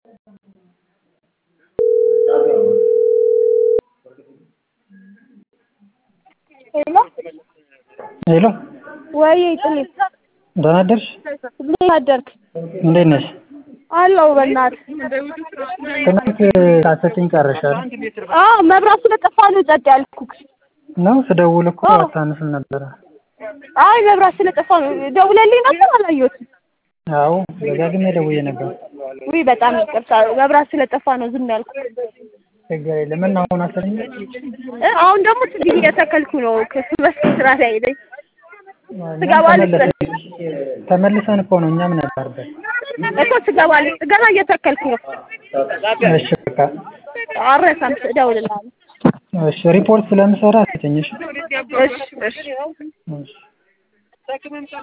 ሄሎ ሄሎ ወይ ጥሌ ደህና አደርሽ? እንዴት አደርክ? እንዴት ነሽ? አለሁ በእናትህ። ትናንት ሳትሰጪኝ ቀረሽ አይደል? አዎ መብራት ስለጠፋ ነው ጸጥ ያልኩህ። ነው ስደውል እኮ አዎ። አታነሽም ነበረ። አይ መብራት ስለጠፋ ነው። ደውለልኝ ነበር አላየሁትም። አዎ ደጋግሜ ደውዬ ነበር። ውይ በጣም ይቅርታ፣ መብራት ስለጠፋ ነው ዝም ያልኩህ። ችግር የለም እና አሁን አሰረኝ እ አሁን ደግሞ ችግኝ እየተከልኩ ነው። ከሱ በፊት ስራ ላይ ነኝ። ትገባለች ተመልሰን እኮ ነው እኛም ነበርበት። እኮ ትገባለች። ገና እየተከልኩ ነው። እሺ በቃ አረሳም፣ እደውልልሃለሁ። እሺ ሪፖርት ስለምሰራ አትተኝሽ። እሺ እሺ እሺ